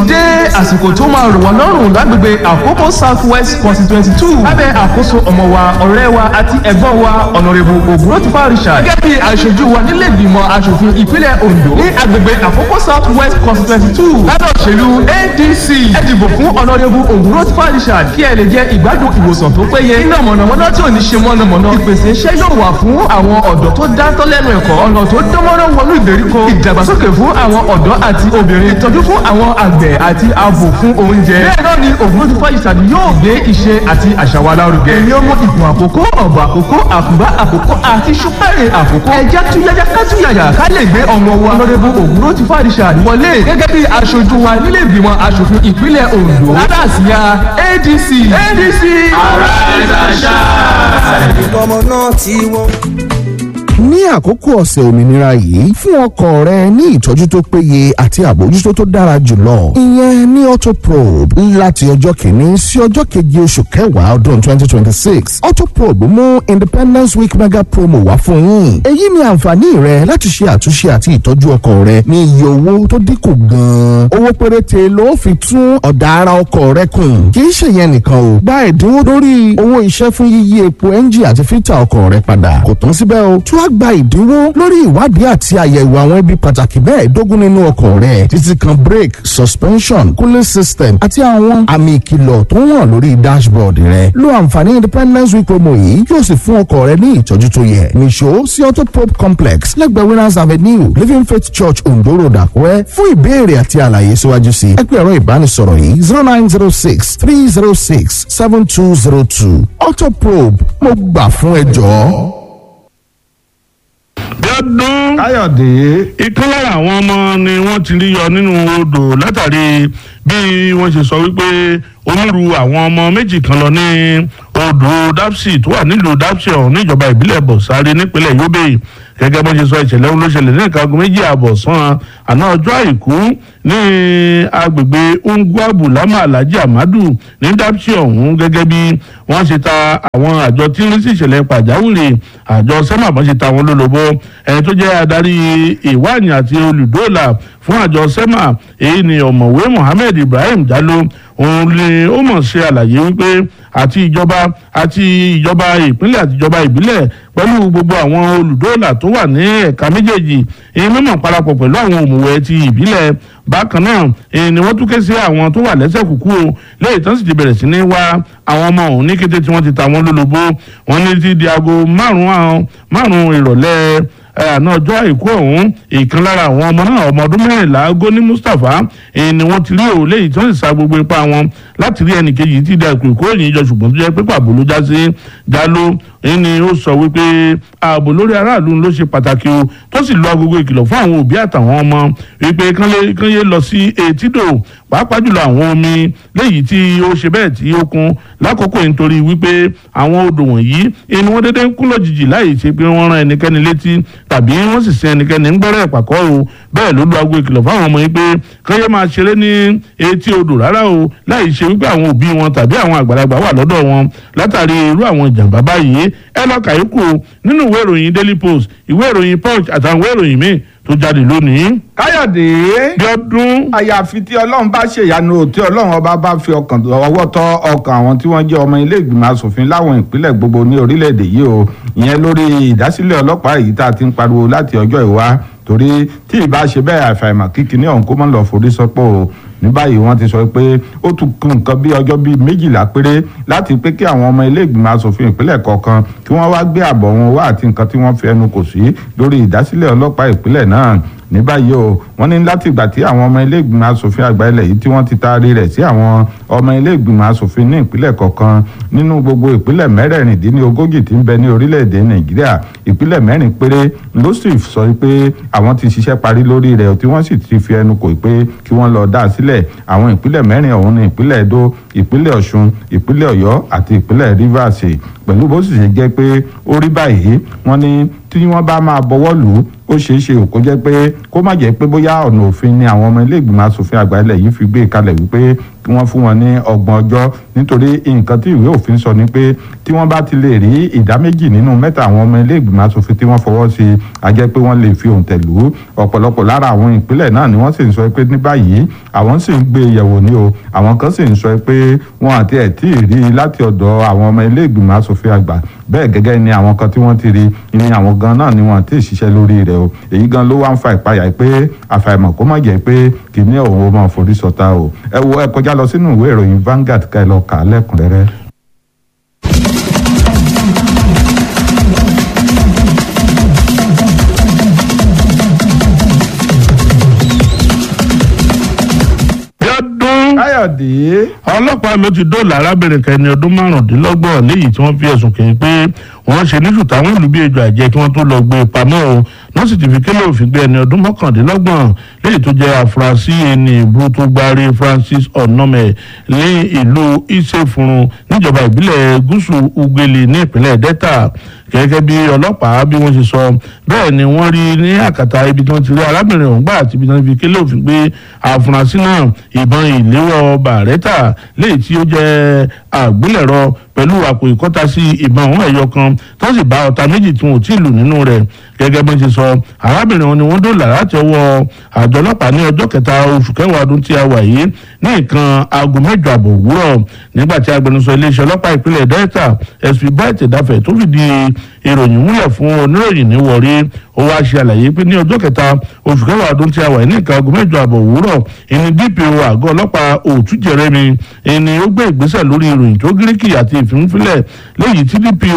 dé àsìkò tó máa rò wọ́n lọ́rùn lágbègbè àkókò south west constituency two lábẹ́ àkóso ọmọ wa ọ̀rẹ́ wa àti ẹ̀gbọ́n wa ọ̀nàrẹ́bù ògúnrọ́tìfà richard gẹ́gẹ́ bí aṣojú wa nílé ìgbìmọ̀ aṣòfin ìpínlẹ̀ ondo ní agbègbè àkókò south west constituency two lábẹ́ òṣèlú adc ẹ dìbò fún ọ̀nàrẹ́bù ògúnrọ́tìfà richard kí ẹ lè jẹ ìgbádùn ìwòsàn tó péye iná mọ̀nàmọ́ná tí ò ní ṣe mọ̀nàmọ́ná ìpèsè iṣẹ́ yóò wà fún àwọn ọ̀dọ́ tó dáńtọ́ lẹ́nu ẹ̀kọ́ ọ̀nà tó dánmọ́rán wọnú ìgbèríko ìdàgbàsókè fún àwọn ọ̀dọ́ àti obìnrin ìtọ́jú fún àwọn àgbẹ̀ àti ààbò fún oúnjẹ. bẹ́ẹ̀ náà ni ògúnrúfà ìsàdì yóò gbé iṣẹ́ àti àṣà wa lárugẹ. èmi ọmọ ìgbọ̀n àkókò ọ̀bọ̀ àkókò àkùbá àkókò àti ṣùpẹ́rẹ̀ àkókò. ẹja túyájá kátúyàyà ká lè gbé ọmọ wa lọ́dẹ́bù ògúnrúfà ìsàdì wọlé gẹ́gẹ́ bí aṣojú wa nílé ìgbìmọ̀ aṣòfin ìpínlẹ̀ ondo. látàsíyà adc adc. ara ẹ̀dá ṣáà. ọmọ náà ti wọ́n ní àkókò ọ̀sẹ̀ òmìnira yìí fún ọkọ̀ rẹ ní ìtọ́jú tó péye àti àbójútó tó dára jùlọ ìyẹn ní autoprobe láti ọjọ́ kìíní sí ọjọ́ keje oṣù kẹwàá ọdún twenty twenty six autoprobe mú independence week mega promo wá fún yín èyí ni àǹfààní rẹ láti ṣe àtúnṣe àti ìtọ́jú ọkọ̀ rẹ ní iye owó tó dínkù gan-an owó péréte ló fi tún ọ̀dà ara ọkọ̀ rẹ kùn kì í ṣe yẹn nìkan o gba ẹ̀dínwó lórí owó iṣẹ́ fún yíyí epo ẹ́ńjì àti fítà ọkọ̀ rẹ padà kò tán síbẹ̀ o tún á gba ìdínwó lórí ìwádìí àti àyẹ̀wò àwọn ibi pàtàkì mẹ́ẹ̀ẹ́dógún nínú ọkọ̀ rẹ̀ títí kan brake suspension cooling system àti àwọn àmì ìkìlọ̀ tó hàn lórí dashboard rẹ̀ lo àǹfààní independence week promo yìí yóò sì fún ọkọ̀ rẹ ní ìtọ́jú tó yẹ nìṣó sí autopop complex lẹ́gbẹ̀ẹ́ winners avenue living faith church ondo road àkúrẹ́ fún ìbéèrè àti àlàyé síwájú sí ẹ pé ẹ̀rọ ìbánisọ̀rọ̀ yìí zero nine zero six three zero six seven two zero two autoprobe mo gbà fún ẹ jọ̀ọ́ bíọ́dún káyọ̀dé ìkan lára àwọn ọmọ ni wọ́n ti rí yọ nínú odò látàrí bí wọ́n ṣe sọ wípé onírú àwọn ọmọ méjì kan lọ ní odò dapsi tó wà nílùú dapsi ọ̀hún níjọba ìbílẹ̀ bọ̀sáré nípínlẹ̀ yobe gẹ́gẹ́ bó ṣe sọ ìṣẹ̀lẹ̀ ohun ló ṣẹlẹ̀ ní nǹkan aago méjì ààbọ̀ sàn àná ọjọ́ àìkú ní agbègbè ungwabu lama alhaji amadu ní dapsi ọ̀hún gẹ́gẹ́ bí wọ́n ṣe ta àwọn àjọ tí ń rí sí ìṣẹ̀lẹ̀ pàjáwìrì àjọ sẹ́mà bọ́n ṣe ta wọn lólobó ẹni tó jẹ́ adarí ìwáàyàn àti olùdóòlà fún àjọ sẹ́mà èyí ni ọ̀mọ̀wé mohammed ibrahim jalo òun ni ó mọ̀ ṣe àlàyé wípé àti ìjọba àti ìjọba ìpínlẹ̀ àti ìjọba ìbílẹ̀ pẹ̀lú gbogbo àwọn olùdóòlà tó wà ní ẹ̀ka méjèèjì èyí mímọ̀ parapọ̀ pẹ̀lú àwọn òmùwẹ̀ ti ìbílẹ̀ bákan náà èyí ni wọ́n tún ké sí àwọn tó wà lẹ́sẹ̀ kúkú o lẹ́yìn tán sì ti bẹ̀rẹ̀ sí ní wá àwọn ọmọ òun ní kété tí wọ́n ti ta wọ́n lólobó wọ́n ní ti di aago márùn-ún márùn-ún ìrọ̀lẹ́ àná ọjọ́ àìkú ọ̀hún ìkan lára àwọn ọmọ náà ọmọ ọdún mẹ́rìnlá goni mustapha èyí ni wọ́n ti rí òun léyìí tí wọ́n sì sa gbogbo ipá wọn láti rí ẹnìkejì tí di àpò ìkóròyìn jọ ṣùgbọ́n tó jẹ́ pé pàbó ló já sí jalo èyí ni ó sọ wípé ààbò lórí aráàlú ló ṣe pàtàkì o tó sì lo agogo ìkìlọ̀ fún àwọn òbí àtàwọn ọmọ wípé kán yé lọ sí etídò pàápàá jùlọ àwọn omi léyìí tí ó ṣe bẹ́ẹ̀ tí ó kún lákòókò yìí nítorí wípé àwọn odò wọ̀nyí inú wọn dédé ń kún lójijì láì ṣe pé wọ́n rán ẹnikẹ́ni létí tàbí wọ́n sì sin ẹnikẹ́ni ń gbẹ́rẹ́ ìpàkọ́ o bẹ́ẹ̀ ló lo aago ìkìlọ̀ fáwọn ọmọ yìí pé kán yé máa ṣeré ní etí odò rárá o láì ṣe wípé àwọn òbí wọn tàbí àwọn àgbàlagbà wà lọ́dọ̀ wọn látàrí irú àwọn ìjàmbá báyìí ẹ lọ kàyókù nínú ìwé ìròyìn daily post ìwé ìròyìn punch àtàwọn ìwé ìròyìn míì tó jáde lónìí. káyọ̀dé bíọ́dún. àyàfi tí ọlọ́run bá ṣèyanu tí ọlọ́run ọba bá fi ọkàn ọwọ́ tọ́ ọkàn àwọn tí wọ́n jẹ́ ọmọ ilé ìgbìmọ̀ asòfin láwọn ìpínlẹ̀ gbogbo ní orílẹ̀-èdè yìí o ìyẹn lórí ìdásílẹ̀ ọlọ́pàá èyí tá a ti ń pariwo láti ọjọ́ ìwá torí tí ì bá ṣe bẹ́ẹ̀ àfàìmọ̀ kíkiní ọ̀hún kó mọ́ lọ forí sọ́pọ̀ o ní báyìí wọ́n ti sọ pé ó tún kún nǹkan bí ọjọ́ bíi méjìlá péré láti pé kí àwọn ọmọ ilé ìgbìmọ̀ asòfin ìpínlẹ̀ kọ̀ọ̀kan kí wọ́n wá gbé àbọ̀ wọn wá àti nǹkan tí wọ́n fi ẹnu kò sí lórí ìdásílẹ̀ ọlọ́pàá ìpínlẹ̀ náà ní báyìí o wọ́n ní láti ìgbà tí àwọn ọmọ ilé ìgbìmọ̀ asòfin àgbà ilẹ̀ yìí tí wọ́n ti taari rẹ̀ sí àwọn ọmọ ilé ìgbìmọ̀ asòfin ní ìpínlẹ̀ kọ̀ọ̀kan nínú gbogbo ìpínlẹ̀ mẹ́rẹ̀ẹ̀rìndínlógójì tí ń bẹ ní orílẹ̀-èdè nàìjíríà ìpínlẹ̀ mẹ́rin péré ló sì sọ pé àwọn ti ṣiṣẹ́ parí lórí rẹ̀ tí wọ́n sì ti fi ẹnu kò pé kí wọ́n lọ dá a sílẹ̀ àwọn ìpínlẹ̀ mẹ́rin ọ̀hún ní ìpínlẹ̀ edo ìpínlẹ̀ ọ̀ṣun ìpínlẹ̀ ọ̀yọ́ àti ìpínlẹ̀ rivers pẹ̀lú bó sì ṣe jẹ́ pé ó rí báyìí wọ́n ní tí wọ́n bá máa bọwọ́ lù ú ó ṣeé ṣe kó jẹ́ pé kó má jẹ́ pé bóyá ọ̀nà òfin ni àwọn ọmọ ilé ìgbìmọ̀ asòfin àgbà ilẹ̀ yìí fi gbé kalẹ̀ wípé kí wọ́n fún wọn ní ọgbọ̀n ọjọ́ nítorí nǹkan tí ìwé òfin sọ ni pé tí wọ́n bá ti lè rí ìdá méjì nínú mẹ́ta àwọn ọmọ ilé ìgbìmọ̀ asòfin tí wọ́n fọwọ́ sí a jẹ́ pé wọ́n lè fi òǹtẹ̀ lù ú ọ̀pọ̀lọpọ̀ lára àwọn ìpínlẹ̀ náà ni wọ́n sì ń sọ pé ní báyìí àwọn sì ń gbé yẹ̀wò ní o àwọn kan sì ń sọ pé wọ́n àti ẹ̀ tí ì rí i láti ọ̀dọ̀ àwọn ọmọ ilé ìgbìmọ̀ asòfin àgbà bẹ́ẹ̀ gẹ́gẹ́ ni àwọn kan tí wọ́n ti rí ni àwọn gan náà ni wọ́n ti ṣiṣẹ́ lórí rẹ̀ o èyí gan ló wá ń fa ìpayà pé àfàìmọ̀ kó má jẹ́ pé kìíní òun ó máa forí sọta o ẹ wo ẹ kọjá lọ sínú ìwé ìròyìn Vanguard ká ẹ lọ kà á lẹ́kùnrẹ́rẹ́. Bíọ́dún káyọ̀dé ọlọ́pàá ló ti dóòlà arábìnrin kan ẹni ọdún márùndínlọ́gbọ̀n léyìí tí wọ́n fi ẹ̀sùn kàn pé wọ́n ṣe ní ṣùtà wọn lù bí ejò àjẹ́ kí wọ́n tó lọ gbé e pamọ́ o wọ́n sì ti fi kélé òfin gbé ẹni ọdún mọ́kàndínlọ́gbọ̀n léyìí tó jẹ́ àfúrásì ẹni ìbú tó gbárí Francis Onome ní ìlú Ìṣèfúnrun níjọba ìbílẹ̀ gúúsù Ugele ní ìpínlẹ̀ Delta gẹ́gẹ́ bí ọlọ́pàá bí wọ́n ṣe sọ bẹ́ẹ̀ ni wọ́n rí ní àkàtà ibi tí wọ́n ti rí arábìnrin ọ̀hún gbà àti ibi tí wọ́n fi kélé òfin gbé àfúrásì náà ìbọn ìléwọ́ bàrẹ́tà léyìí tí ó jẹ́ àgbélẹ̀rọ pẹ̀lú àpò ìkọ́tasí ìbọn ọ̀hún ẹ̀yọ kan tó sì bá ọta méjì tí wọn ò tí ì lù nínú rẹ̀ gẹ́gẹ́ bí wọ́n ṣe sọ arábìnrin wọn ni wọ́n dòlà láti ọwọ́ àjọ ọlọ́pàá ní ọjọ́ kẹta oṣù kẹwàá ọdún tí a wà yìí ní nǹkan aago mẹ́jọ àbọ̀ òwúrọ̀ nígbà tí agbẹnusọ iléeṣẹ́ ọlọ́pàá ìpínlẹ̀ Delta SP Bright Dafẹ̀ tó fìdí ìròyìn múlẹ̀ fún oníròyìn ní Warri ó wá ṣe àlàyé pé ní ọjọ́ kẹta oṣù kẹwàá ọdún tí a wà yìí ní nǹkan aago mẹ́jọ àbọ̀ òwúrọ̀ ìní DPO àgọ́ ọlọ́pàá òtún jẹrẹmi ìní ó gbé ìgbésẹ̀ lórí ìròyìn tó gíríkì àti ìfimúfilẹ̀ léyìí tí DPO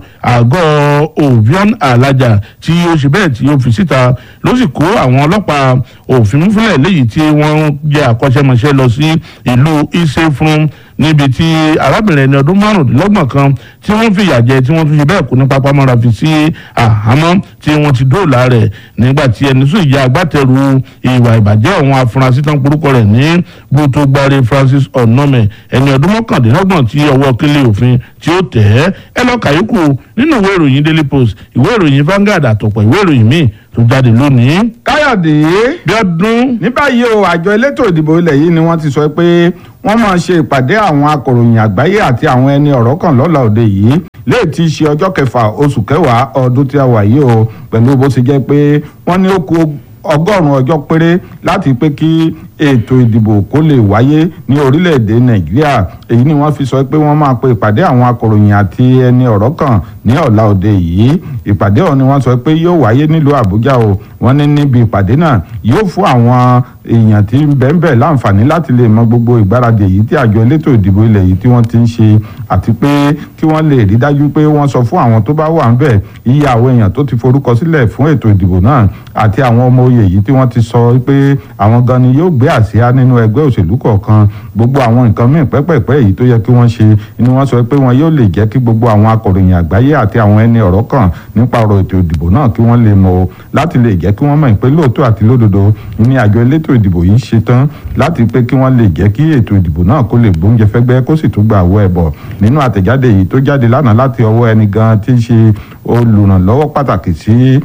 àgọ́ Ovion Alaja tí ó ṣe bẹ́ẹ̀ tí ó fi síta ló sì kó àwọn ọlọ́pàá òfimúfilẹ̀ léyìí tí wọ́n jẹ́ àkọ́ṣẹ́mọṣẹ́ lọ sí ìlú Ìṣẹ̀fún níbi tí arábìnrin ẹni ọdún márùndínlọ́gbọ̀n kan tí wọ́n fìyà jẹ tí wọ́n tún ṣe bẹ́ẹ̀ kú ní pápámọ́ra fi sí àhámọ́ tí wọ́n ti dóòlà rẹ̀ nígbà tí ẹni sùn ìyá agbátẹrù ìwà ìbàjẹ́ àwọn afurasí tán porúkọ rẹ̀ ní gbótógbárí Francis Onome ẹni ọdún mọ́kàndínlọ́gbọ̀n tí ọwọ́ kílé òfin tí ó tẹ̀ ẹ́ ẹ lọ kàyókù nínú ìwé ìròyìn Daily Post ìwé ìròyìn Vanguard àtọ̀pọ̀ ìwé ìròyìn míì tó jáde lónìí. káyọ̀dé Bíọ́dún ní báyìí o àjọ elétò ìdìbò ilẹ̀ yìí ni wọ́n ti sọ pé wọ́n máa ṣe ìpàdé àwọn akọ̀ròyìn àgbáyé àti àwọn ẹni ọ̀rọ̀ kan lọ́la òde yìí léè tí í ṣe ọjọ́ kẹfà oṣù kẹwàá ọdún tí a wà yìí o pẹ̀lú bó ṣe jẹ́ pé wọ́n ní ó kù ọgọ́rùn-ún ọjọ́ péré láti pé kí ètò ìdìbò kó lè wáyé ní orílẹ̀-èdè nàìjíríà èyí ni wọ́n fi sọ pé wọ́n máa pe ìpàdé àwọn akọ̀ròyìn àti ẹni ọ̀rọ̀ kan ní ọ̀la òde yìí ìpàdé ọ̀hún ni wọ́n sọ pé yóò wáyé nílùú àbújá o wọ́n ní níbi ìpàdé náà yóò fún àwọn èèyàn tí ń bẹ́ẹ̀ láǹfààní láti lè mọ gbogbo ìgbáradì èyí tí àjọ elétò ìdìbò ilẹ̀ yìí tí wọ́n ti ń ṣe àti pé kí wọ́n lè rí dájú pé wọ́n sọ fún àwọn tó bá wà ń bẹ̀ iye àwọn èèyàn tó ti forúkọ sílẹ̀ fún ètò ìdìbò náà àti àwọn ọmọ oyè yìí tí wọ́n ti sọ pé àwọn gan ni yóò gbé àsíá nínú ẹgbẹ́ òṣèlú kọ̀ọ̀kan gbogbo àwọn nǹkan míì pẹ́pẹ́pẹ́ èyí tó yẹ kí wọ́n ṣe ni wọ́n sọ pé wọn yóò lè jẹ́ kí gbogbo àwọn akọ̀ròyìn àgbáyé àti àwọn ẹni ọ̀rọ̀ kan nípa ọ̀rọ̀ ètò ìdìbò náà kí wọ́n lè mọ̀ o láti lè jẹ́ kí wọ́n mọ̀ pé lóòótọ́ àti lódodo ní àjọ elétò ìdìbò yìí ṣe tán láti pé kí wọ́n lè jẹ́ kí ètò ìdìbò náà kó lè gbóúnjẹ fẹ́gbẹ́ kó sì tún gba àwọ̀ ẹ̀bọ̀ nínú àtẹ̀jáde yìí tó jáde lánàá láti ọwọ́ ẹni gan tí ń ṣe olùrànlọ́wọ́ pàtàkì sí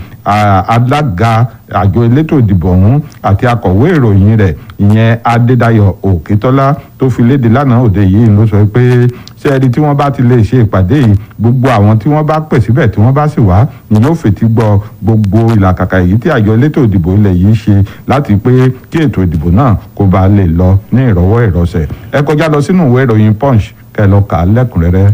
alága àjọ elétò ìdìbò ọ̀hún àti akọ̀wé ìròyìn rẹ̀ ìyẹn adédayọ̀ òkètọ́lá tó fi léde lánàá òde yìí ló sọ pé ṣé ẹni tí wọ́n bá ti lè ṣe ìpàdé yìí gbogbo àwọn tí wọ́n bá pè síbẹ̀ tí wọ́n bá sì wá ni yóò fètí gbọ́ gbogbo ìlàkàkà èyí tí àjọ elétò ìdìbò ilẹ̀ yìí ṣe láti pé kí ètò ìdìbò náà kó bá lè lọ ní ìrọ̀wọ́ ìrọ̀sẹ̀ ẹ kọjá lọ sínú ìwé ìròyìn punch kẹ́ lọ kà á lẹ́kùnrẹ́rẹ́.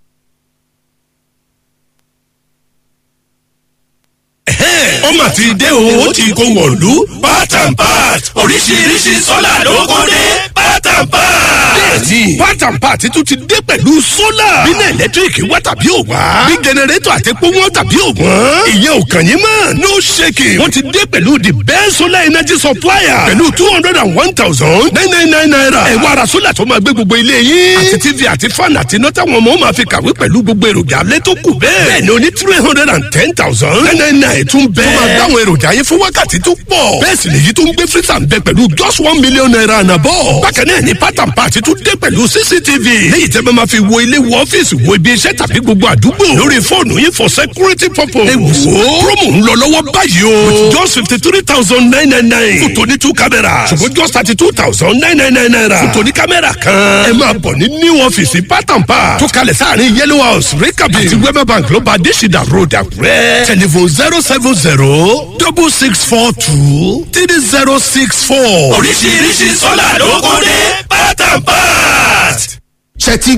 ó mà ti dé o ó ti kó wọ̀lú part and part oríṣiríṣi sọ́là ló kó dé part and part. bẹ́ẹ̀ni part and part tún ti dé pẹ̀lú sólà. bínú ẹ̀lẹ́tíríkì wá tàbí ò wá. bí jẹnẹrétọ̀ àti epo wọn tàbí ò wọ́n. ìyẹn ò kàn yín mọ́. no shaking. wọ́n ti dé pẹ̀lú the best solar energy supplier. pẹ̀lú two hundred and one thousand nine nine nine naira. ẹ wá ra sólà tó máa gbé gbogbo ilé yín. àti tv àti fan àti iná táwọn ọmọ máa fi kàwé pẹ̀lú gbogbo èròjà alẹ́ tó kù bẹ́ẹ̀. bẹ́ẹ̀ni o ní three hundred and ten thousand nine nine nine tún bẹ́ẹ̀. tó máa dáwọn èròjà yín fún wákàtí tó pọ̀. bẹ́ẹ̀ sì lèyí tó ń gbé freezer ń bẹ pẹ̀lú just one million naira ànàbọ̀. bákan náà ni part and part tún dé pẹ̀lú six cctv léyìí tẹ́ bá máa fi wo ilé wo ọ́fíìsì wo ibi iṣẹ́ tàbí gbogbo àdúgbò lórí fóònù yín for security purpose. ẹ wò ó promo ń lọ lọ́wọ́ báyìí o with just fifty three thousand nine nine nine fún tòní two cameras ṣùgbọ́n just thirty two thousand nine nine nine naira fún tòní kámẹ́rà kan. ẹ máa bọ̀ ní new ọ́fíìsì pátápá tó kalẹ̀ sáàrin yellow house rikabi àti wema bank ló bá adésìdá road àkúrẹ́ telephone zero seven zero double six four two three zero six four. oríṣiríṣi sọ́là ló kún ní pátápá. ṣe ti